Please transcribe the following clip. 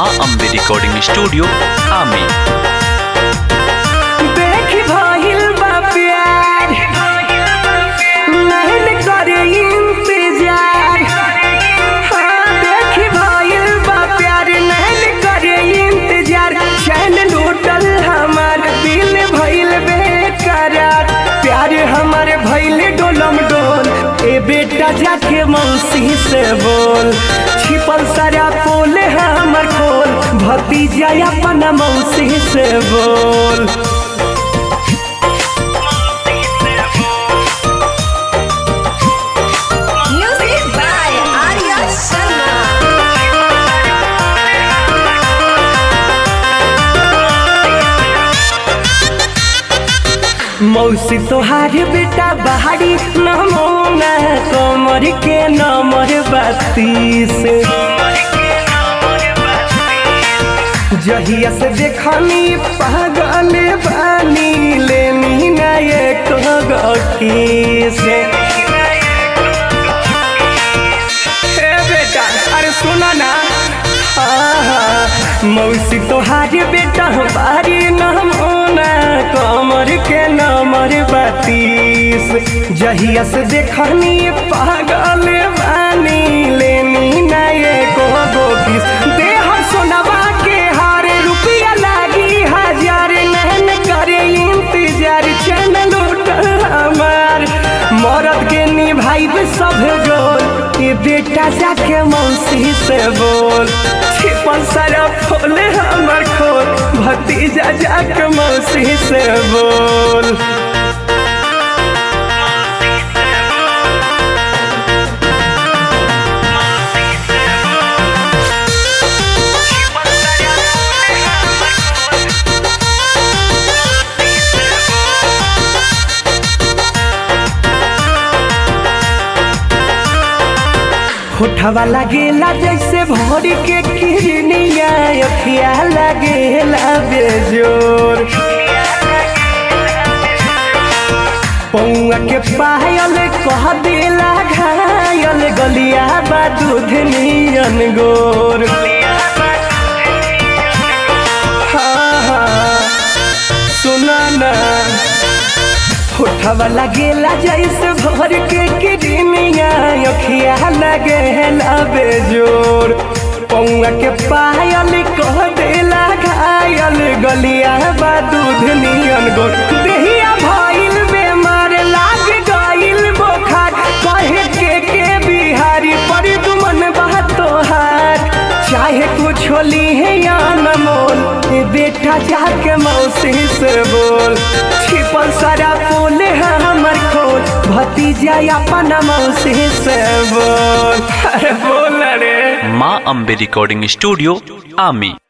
माँ Ambe recording studio आमी देख भइल बा प्यार नहीं करे इंतजार हाँ देख भइल बा प्यार नहीं करे इंतजार चैन लूटल हमार दिल भइल बेकरार प्यार हमार भइल डोलम डोल ए बेटा जाके मौसी से बोल छिपल सारा पोल हमर खोल भतीजा अपना मौसी से बोल Music by Arya Sharma. मौसी तोहार बेटा बहारी नमोना कमर के नमर बत्तीस जहिया से देखनी पागल बानी लेनी ना एक से हे बेटा अरे सुना ना आहा, मौसी तोहार बेटा बारी नमोना कमर के नमर बत्तीस जहिया से देखनी पागल बानी लेनी ना एको गो किस देह सोनवा के हार रुपया लागी हजार नहन करे इंतजार चैन लूटल हमार मरद के निभाइब सब गोल ये बेटा जाके मौसी से बोल छिपल सारा फूल हमर खोल भतीजा जाके मौसी से बोल होठवा लगेला जैसे भोर के किरनिया अखिया लगेला बेजोर पौआ के पायल कह देला घायल गलिया बा दूध नियन गोर हाँ हाँ सुना ना होठवा लगेला जैसे भर के किडनिया अखिया लगेला बेजोर पौआ के पायल कह देला घायल गलिया बा दूध नियन गोर देहिया भइल बेमार लाग गइल बोखार कहे के के बिहारी पर दुमन बा तोहार चाहे कुछ होली है या न मोल ए बेटा जाके मौसी से बोल छिपल सारा फूल है हमर खोल भतीजा अपना मौसी से बोल अरे बोल रे माँ अम्बे रिकॉर्डिंग स्टूडियो आमी